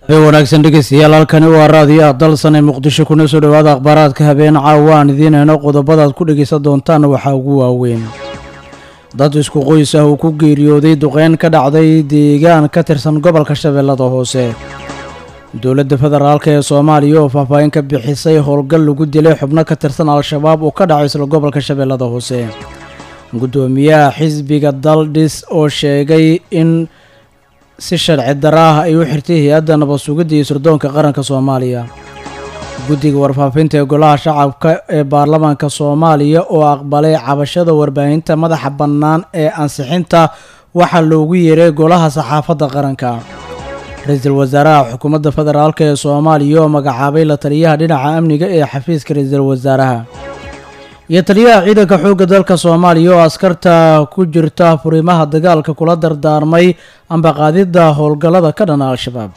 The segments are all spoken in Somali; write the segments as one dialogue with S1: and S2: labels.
S1: wanaagsan dhegeystayaal halkani waa raadiyo dalsan ee muqdisho kuna soo dhowaada akhbaaraadka habeen caawa aan idiin heyno qodobadaad ku dhegeysan doontaan waxaa ugu waaweyn dad isku qoys ah uu ku geeriyooday duqeyn ka dhacday deegaan ka tirsan gobolka shabeellada hoose dowladda federaalk ee soomaaliya oo faahfaahin ka bixisay howlgal lagu dilay xubno ka tirsan al-shabaab oo ka dhacay isla gobolka shabeellada hoose guddoomiyaha xisbiga daldhis oo sheegay in si sharci dara ah ay u xirtay hay-adda nabad sugidda iyo sirdoonka qaranka soomaaliya guddiga warfaafinta ee golaha shacabka ee baarlamaanka soomaaliya oo aqbalay cabashada warbaahinta madaxa bannaan ee ansixinta waxaa loogu yeeray golaha saxaafadda qaranka ra-iisul wasaaraha xukuumadda federaalk ee soomaaliya oo magacaabay la taliyaha dhinaca amniga ee xafiiska ra-iisul wasaaraha iyo taliyaha ciidanka xoogga dalka soomaaliya oo askarta ku jirta furimaha dagaalka kula dardaarmay ambaqaadidda howlgallada ka dhana al-shabaab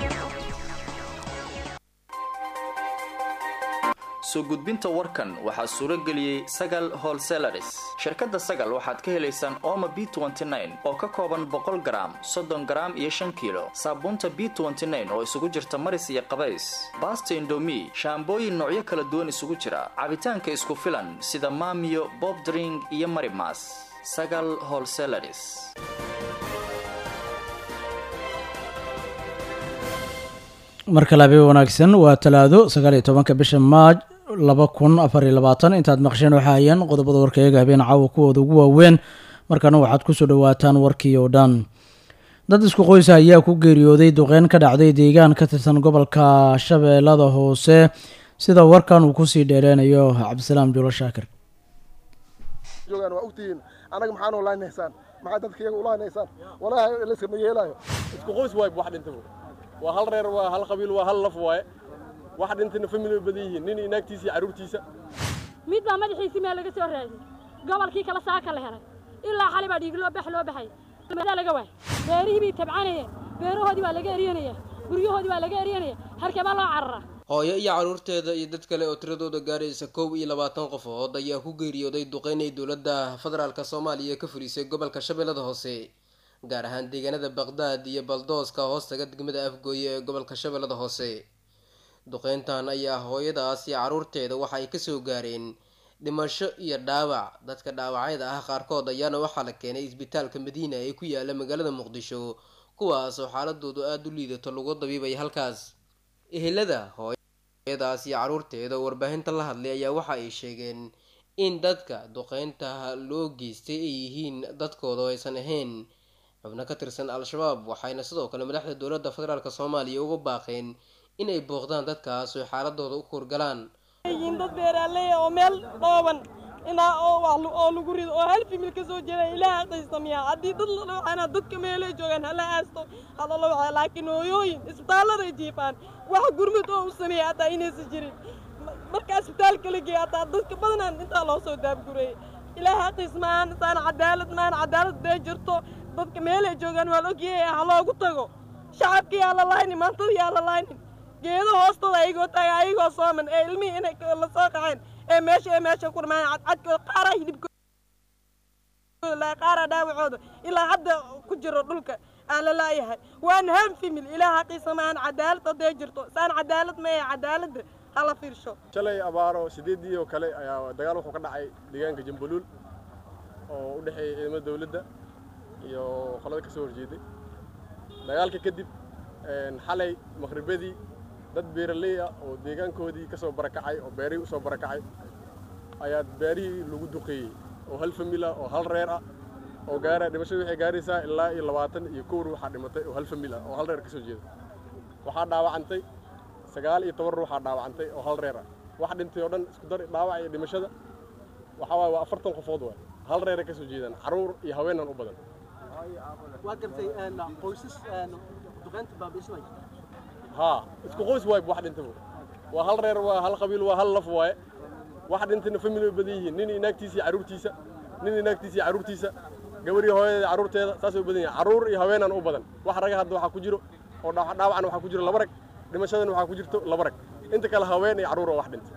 S2: soo gudbinta warkan waxaa suuro geliyey sagal holselaris shirkadda sagal waxaad ka helaysaan ooma b oo ka kooban boqol garaam soddon garaam iyo shan kiilo saabuunta b oo isugu jirta maris iyo qabays baasta indomi shaambooyin noocyo kala duwan isugu jira cabitaanka isku filan sida maamiyo bob dring iyo marimas sagal holselaris
S1: mar kale habeen wanaagsan waa talaado sagaal iyo tobanka bisha maaj laba kun afar iyo labaatan intaad maqsheen waxaa hayeen qodobada warkayaga habeen caawa kuwooda ugu waaweyn markaana waxaad kusoo dhawaataan warkii oo dhan dad isku qoysa ayaa ku geeriyooday duqeyn ka dhacday deegaan ka tirsan gobolka shabeellada hoose sida warkan uu kusii dheereynayo cabdisalaam juulo shaakir
S3: joogaan waa ogtihiin anaga maxaan oo laanaysaan maxaa dadka iyaga ulaanaysaan walaahi layskama yeelaayo
S4: isku qoys waay wax dhintay waa hal reer waa hal qabiil waa hal laf waaye wax dhintayna family way badan yihiin nin inaagtiisa iyo carruurtiisa
S5: mid baa madaxiisii meel laga soo raadiyey gobolkii kale saaka la helay ilaa xali baa dhiig loo bax loo baxay madaa laga waay beerihii bay tabcanayeen beerahoodii waa laga eryanaya guryahoodii waa laga eryanaya harkebaa loo cararaa
S6: hooyo iyo carruurteeda iyo dad kale oo tiradooda gaaraysa kow iyo labaatan qofood ayaa ku geeriyooday duqeynay dowladda federaalka soomaaliya ka fulisay gobolka shabeellada hoose gaar ahaan deegaanada baqdaad iyo baldooska hoostaga degmada afgooye ee gobolka shabeellada hoose duqeyntan ayaa hooyadaas iyo carruurteeda waxa ay kasoo gaareen dhimasho iyo dhaawac dadka dhaawacyada ah qaarkood ayaana waxaa la keenay isbitaalka madiina ee ku yaala magaalada muqdisho kuwaas oo xaaladoodu aada u liidato lagu dabiibay halkaas ehelada hooyadaas iyo carruurteeda oo warbaahinta la hadlay ayaa waxa ay sheegeen in dadka duqeynta loo geystay ay yihiin dadkooda oo aysan ahayn xubno ka tirsan al-shabaab waxayna sidoo kale madaxda dowladda federaalk soomaaliya uga baaqeen inay booqdaan dadkaas oo xaaladooda u kurgalaan
S7: yihiin dad beeraaley oo meel dhooban inaa oo lagu rido oo hal fimil ka soo jeeda ilaah aqaysamiya haddii dad la dhawacana dadka meelay joogaan hala aasto hala dhawaca laakiin hooyooyin isbitaalladay jiifaan wax gurmud oo u sameeya hataa inaysan jirin marka isbitaalka la geeya hataa dadka badanaan intaa loo soo daabgureeyey ilaah aqays maan saan cadaalad maan cadaalad bee jirto dadka meelay joogaan waa la ogyahay ha loogu tago shacabka yaa la laaynin maantada yaa la laaynin geedo hoostooda ayagoo taaga ayagoo sooman ee ilmihii inay la soo qaceen ee meesha ee meesha ku dhamaan cadcadkooda qaaraa hidibkooda qaaraa dhaawacooda ilaa hadda ku jiro dhulka aan la laayahay waana han fimil ilaa haqiisa maan cadaalad hadday jirto saan cadaalad maya cadaaladda hala fiirsho
S4: shalay abaaro sideedii oo kale ayaa dagaal wuxuu ka dhacay deegaanka jambuluul oo u dhexeeya ciidamada dowladda iyo qolada ka soo horjeeday dagaalka kadib xalay maqhribadii dad beeraley ah oo deegaankoodii ka soo barakacay oo beerihii u soo barakacay ayaa beerihii lagu duqeeyey oo hal famil ah oo hal reer ah oo gaara dhimashadu waxay gaaraysaa ilaa iyo labaatan iyo kow ruuxaa dhimatay oo hal famil ah oo hal reer ka soo jeeda waxaa dhaawacantay sagaal iyo toban ruuxaa dhaawacantay oo hal reer ah wax dhintay oo dhan isku dar dhaawac iyo dhimashada waxaa waaye waa afartan qofood waay hal reeray ka soo jeedaan carruur iyo haweenan u badan
S8: waa gartay qoysas duqeynta baabiismay
S4: haa isku qoys waay wax dhintay waa hal reer waa hal qabiil waa hal laf waaye wax dhintayna family way badan yihiin nin inaagtiisa iyo carruurtiisa nin inaagtiisa iyo carruurtiisa gabar iyo hooyadeeda carruurteeda saasay u badan yihiin carruur iyo haweenan u badan wax raga hadda waxaa ku jiro oo dhaawacna waxaa ku jiro laba rag dhimashadana waxaa ku jirto laba rag inta kale haween iyo carruur oo wax dhintay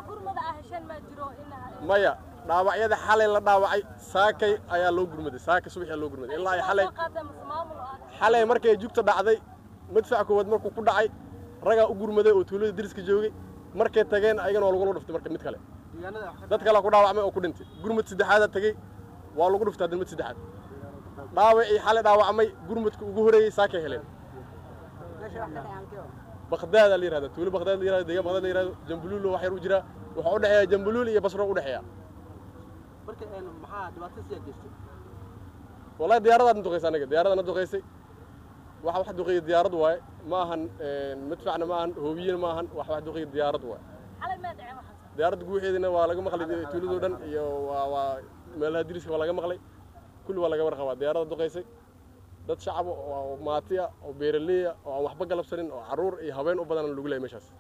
S4: maya dhaawacyada xalay la dhaawacay saakay ayaa loo gurmaday saaka subaxii loo gurmaday ilaa ay xalay xalay markay jugta dhacday madfac koowaad markuu ku dhacay ragaa u gurmaday oo tuulada deriska joogay markay tageen ayagana waa lagula dhuftay marka mid kale dad kalea ku dhaawacmay oo ku dhintay gurmad saddexaadaa tegey waa lagu dhuftay hadda mid saddexaad dhaawacii xalay dhaawacmay gurmadka ugu horeeyey saakay heleen baqdaada la yirahda tuulo baqdaad la yirahdo deegaan baqdaad la yirahdo jambuluul wax yar u jira waxaa u dhexeeya jambuluul iyo basro u dhexeeya
S8: marka maxaa dhibaato siyaa geystay
S4: wallahi diyaaradaad na duqaysay anaga diyaarada na duqaysay waxa wax duqeeya diyaarad waaye ma ahan madfacna ma ahan hoobiyena ma ahan wax wax duqeeya diyaarad waaye diyaaradda guuxeedina waa laga maqlay tuuladoo dhan iyo waa waa meelaha diriska waa laga maqlay kulli waa laga warqabaa diyaaradda duqaysay dad shacab oo maati ah oo beeraley ah oo aan waxba galabsanin oo carruur iyo haween u badan lagu leeyahay meeshaas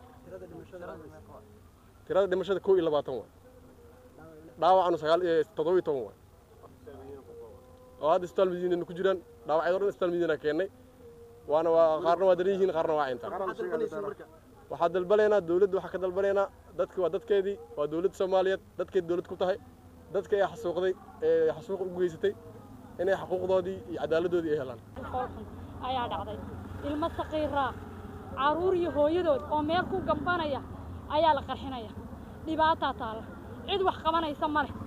S4: tirada dhimashada kow iyo labaatan waay dhaawacanu sagaal iyo toddoba iyo toban waay oo hadda isbitaal madiinana ku jiraan dhaawacyada o dhan isbitaal madiina keennay waana waa qaarna waa daran yihiin qaarna waa cintaan waxaa dalbanaynaa dawladda waxaa ka dalbanaynaa dadka waa dadkeedii waa dawladda soomaaliyeed dadkeed dawlad ku tahay dadka ee xasuuqday ee xasuuq ugu geysatay inay xuquuqdoodii iyo cadaaladdoodii ay helaan
S5: foolxun ayaa dhacday ilmo saqiiraa carruur iyo hooyadood oo meel ku gambanaya ayaa la qarxinaya dhibaataa taalla cid wax qabanaysa ma leh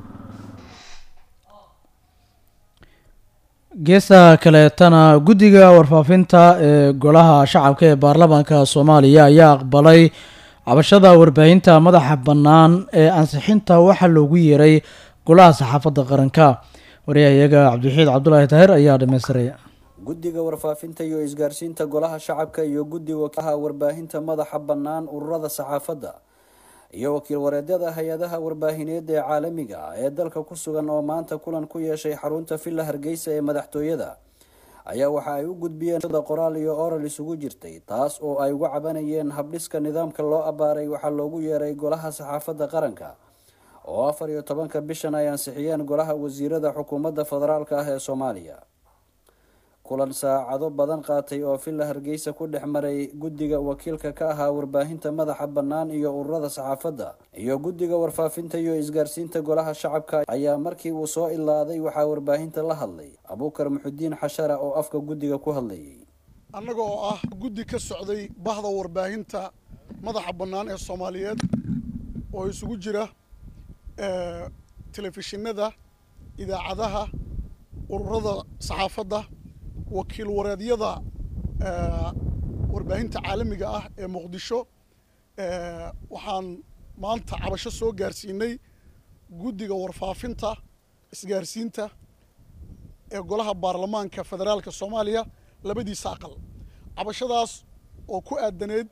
S1: geesta kaleetana guddiga warfaafinta ee golaha shacabka ee baarlamaanka soomaaliya ayaa aqbalay cabashada warbaahinta madaxa bannaan ee ansixinta waxaa loogu yeeray golaha saxaafadda qaranka waryahayaga cabdiwaxiid cabdulaahi taahir ayaa dhammaystiraya
S9: guddiga warfaafinta iyo isgaarsiinta golaha shacabka iyo guddiga wakiilaha warbaahinta madaxa bannaan ururada saxaafadda iyo wakiil wareedyada hay-adaha warbaahineed ee caalamiga ah ee dalka ku sugan oo maanta kulan ku yeeshay xarunta villa hargeysa ee madaxtooyada ayaa waxa ay u gudbiyeen sida qoraal iyo oral isugu jirtay taas oo ay uga cabanayeen habdhiska nidaamka loo abbaaray waxaa loogu yeeray golaha saxaafadda qaranka oo afar iyo tobanka bishan ay ansixiyeen golaha wasiirada xukuumadda federaalka ah ee soomaaliya kulan saacado badan qaatay oo villa hargeysa ku dhex maray guddiga wakiilka ka ahaa warbaahinta madaxa bannaan iyo ururada saxaafadda iyo guddiga warfaafinta iyo isgaarsiinta golaha shacabka ayaa markii uu soo ilaaday waxaa warbaahinta la hadlay abuukar muxudiin xashara oo afka guddiga ku hadlayay
S10: annaga oo ah guddi ka socday bahda warbaahinta madaxa bannaan ee soomaaliyeed oo isugu jira telefishinada idaacadaha ururada saxaafadda wakiil wareedyada warbaahinta caalamiga ah ee muqdisho waxaan maanta cabasho soo gaarsiinay guddiga warfaafinta isgaarsiinta ee golaha baarlamaanka federaalka soomaaliya labadiisa aqal cabashadaas oo ku aadaneed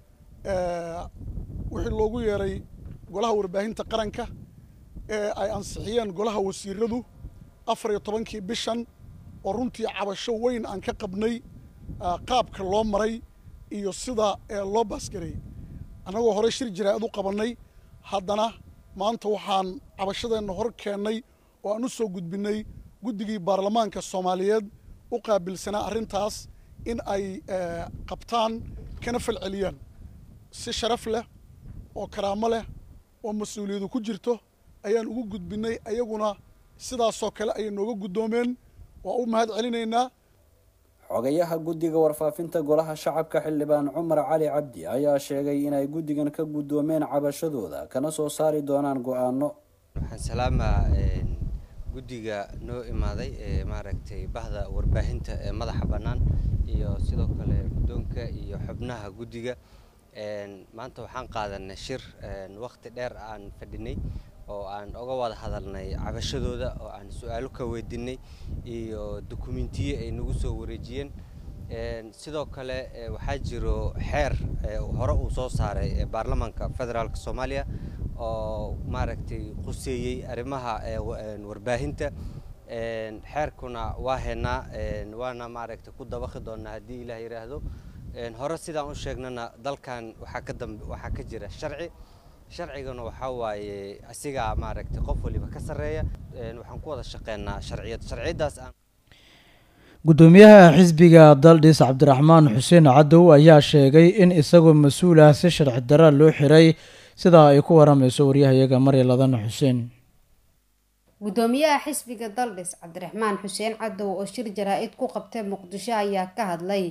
S10: wixii loogu yeeray golaha warbaahinta qaranka ee ay ansixiyeen golaha wasiiradu afar iyo tobankii bishan oo runtii cabasho weyn aan ka qabnay qaabka loo maray iyo sida loo baasgareeyey annagoo horey shir jaraa'id u qabannay haddana maanta waxaan cabashadeenna hor keennay oo aan u soo gudbinnay guddigii baarlamaanka soomaaliyeed u qaabilsanaa arrintaas in ay qabtaan kana falceliyaan si sharaf leh oo karaamo leh oo mas-uuliyadu ku jirto ayaan ugu gudbinnay ayaguna sidaasoo kale ayay nooga guddoomeen waa u mahad celinaynaa
S9: xogayaha guddiga warfaafinta golaha shacabka xildhibaan cumar cali cabdi ayaa sheegay inay guddigan ka guddoomeen cabashadooda kana soo saari doonaan go-aano
S11: waxaan salaamaa guddiga noo imaaday ee maaragtay bahda warbaahinta ee madaxa bannaan iyo sidoo kale guddoonka iyo xubnaha guddiga maanta waxaan qaadanay shir waqti dheer aan fadhinay oo aan uga wada hadalnay cabashadooda oo aan su-aalo ka weydiinay iyo dukumentiyo ay nagu soo wareejiyeen sidoo kale waxaa jiro xeer hore uu soo saaray baarlamaanka federaalk soomaaliya oo maaragtay quseeyey arrimaha warbaahinta xeerkuna waa haynaa waana maaragtay ku dabaqi doonaa haddii ilaah yidhaahdo hore sidaan u sheegnana dalkan waxaa ka dambe waxaa ka jira sharci sharcigana waxaa waaye asigaa maaragtay qof waliba ka sarreeya waxaan ku wada shaqeynaa sharciyad sharciyadaas aan
S1: guddoomiyaha xisbiga daldhis cabdiraxmaan xuseen cadow ayaa sheegay in isagoo mas-uul ah si sharci dara loo xiray sidaa ay ku waramayso waryahayaga marya ladan xuseen
S12: guddoomiyaha xisbiga daldhis cabdiraxmaan xuseen cadow oo shir jaraa-id ku qabtay muqdisho ayaa ka hadlay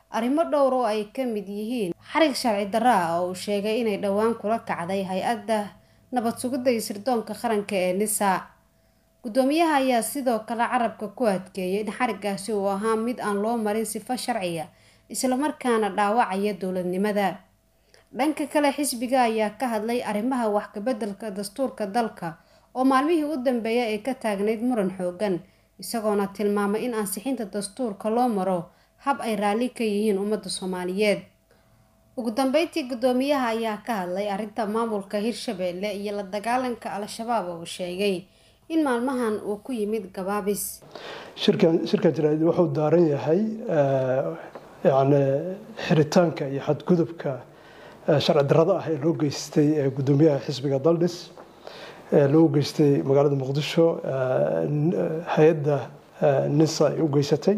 S12: arrimo dhowr oo ay ka mid yihiin xarig sharci darro ah oo uu sheegay inay dhowaan kula kacday hay-adda nabad sugidda iyo sirdoonka qaranka ee nisa guddoomiyaha ayaa sidoo kale carabka ku adkeeyay in xarigaasi uu ahaa mid aan loo marin sifo sharciya islamarkaana dhaawacaya dowladnimada dhanka kale xisbiga ayaa ka hadlay arrimaha wax kabeddelka dastuurka dalka oo maalmihii u dambeeyay ay ka taagnayd muran xoogan isagoona tilmaamay in ansixinta dastuurka loo maro hab ay raalli ka yihiin ummadda soomaaliyeed ugu dambeyntii guddoomiyaha ayaa ka hadlay arrinta maamulka hirshabeelle iyo la dagaalanka al-shabaab oo uu sheegay in maalmahan uu ku yimid gabaabis
S13: shirkan shirkan jaraa'id wuxuu daaran yahay yacni xiritaanka iyo xadgudubka sharci darrada ah ee loo geystay guddoomiyaha xisbiga daldhis ee loo geystay magaalada muqdisho hay-adda nisa ay u geysatay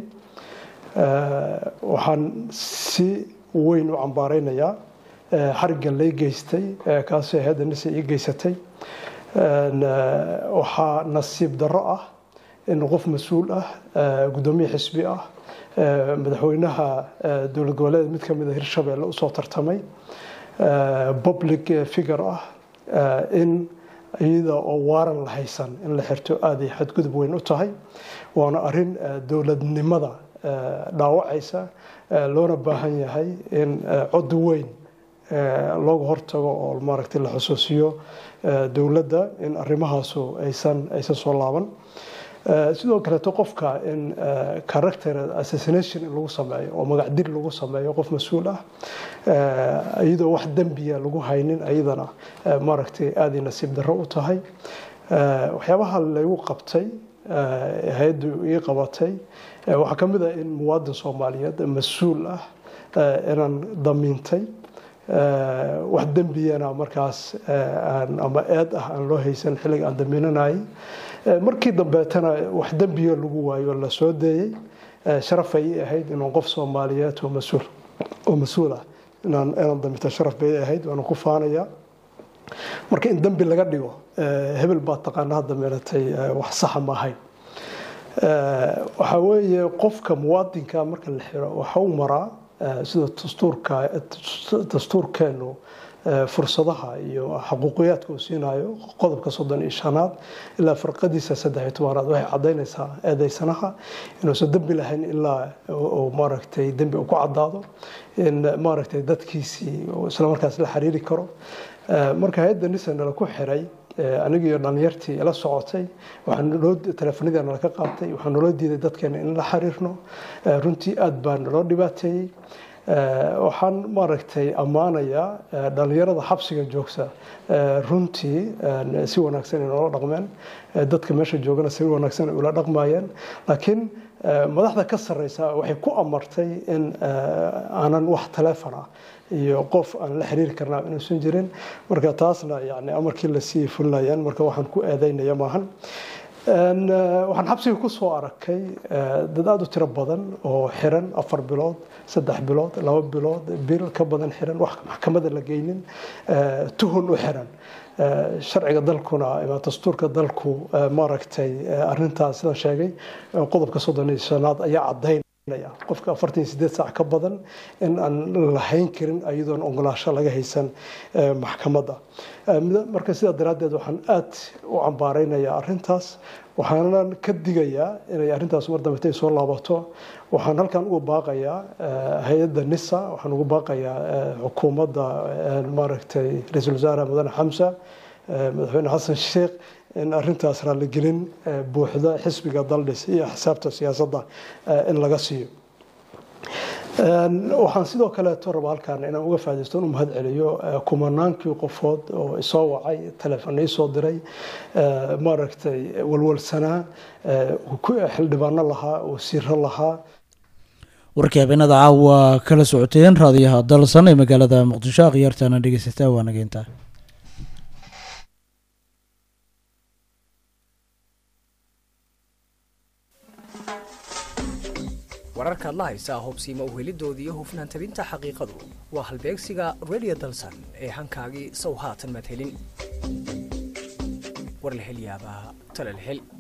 S13: waxaan si weyn u cambaareynayaa xarigga lay geystay kaasoo hay-adda nisa ii geysatay waxaa nasiib darro ah in qof mas-uul ah guddoomiye xisbi ah madaxweynaha dowlad goboleed mid ka mid a hirshabeelle usoo tartamay public figure ah in iyada oo waaran la haysan in la xirto aada ay xadgudub weyn u tahay waana arrin dowladnimada dhaawacaysa loona baahan yahay in cod weyn looga hortago oo maaragtay la xusuusiyo dowladda in arrimahaasu aysan aysan soo laaban sidoo kaleeto qofka in character assassination in lagu sameeyo oo magacdir lagu sameeyo qof mas-uul ah iyadoo wax dembiya lagu haynin ayadana maaragtay aaday nasiib darro u tahay waxyaabaha laygu qabtay hay-addu ii qabatay waxaa ka mid ah in muwaadin soomaaliyeed mas-uul ah inaan damiintay wax dembiyana markaas ama eed ah aan loo haysan xilliga aan damiinanayay markii dambeetana wax dembiya lagu waayo la soo deeyey sharaf ay ahayd inaan qof soomaaliyeed oo mas-uul oo mas-uul ah inaan inaan daminto sharaf bay ahayd waana ku faanaya marka in dembi laga dhigo hebel baa taqaanaa damiinatay wax saxa ma ahayn waxaa weeye qofka muwaadinka marka la xiro waxa u maraa sida dastuurka dastuurkeenu fursadaha iyo xaquuqiyaadka uu siinayo qodobka soddon iyo shanaad ilaa farqadiisa saddex iyo tobanaad waxay cadaynaysaa eedeysanaha inuusan dembi lahayn ilaa uu maaragtay dembi uu ku caddaado in maaragtay dadkiisii islamarkaas la xiriiri karo marka hay-adda nisanala ku xiray aniga iyo dhalinyartii ila socotay waxaa teleefanadii nala ka qaatay waxaa naloo diiday dadkeena in la xiriirno runtii aada baa naloo dhibaateeyey waxaan maaragtay ammaanayaa dhalinyarada xabsiga joogta runtii si wanaagsan ay noola dhaqmeen dadka meesha joogana si wanaagsan ay ula dhaqmayeen laakiin madaxda ka sarreysa waxay ku amartay in aanan wax taleefon ah iyo qof aan la xiriiri karnaa inuusan jirin marka taasna yani amarkii lasii fulinayaan marka waxaan ku eedeynaya maahan waxaan xabsiga ku soo arkay dad aada u tiro badan oo xiran afar bilood saddex bilood laba bilood bil ka badan xiran wax maxkamada la geynin tuhun u xiran sharciga dalkuna ama dastuurka dalku maaragtay arintaas sida sheegay qodobka soddon iyo shanaad ayaa cadayn qofka afartan iyo sideed saac ka badan in aan lahayn karin iyadoon ogolaasho laga haysan maxkamadda marka sidaa daraaddeed waxaan aad u cambaareynayaa arintaas waxaanan ka digayaa inay arintaas mar dambe intay soo laabato waxaan halkan uga baaqayaa hay-adda nisa waxaan uga baaqayaa xukuumadda maaragtay ra-iisul wasaare mudane xamsa madaxweyne xasan sheekh in arintaas raaligelin buuxda xisbiga daldhis iyo xisaabta siyaasadda in laga siiyo waxaan sidoo kaleeto raba halkan inaan uga faadaysto inu mahad celiyo kumanaankii qofood oo isoo wacay teleefon iisoo diray maaragtay walwalsanaa xildhibaano lahaa wasiiro lahaa
S1: warkii habeenada caawa kala socoteen raadiyaha dalsan ee magaalada muqdisho akhyaartaana dhegeysataa waa nageyntaa
S14: wararkaad la haysaa hubsiima uhelidooda iyo hufnaan tabinta xaqiiqadu waa halbeegsiga redio dalsan ee hankaagii sow haatan madhelin war la hel yaabaa talal hel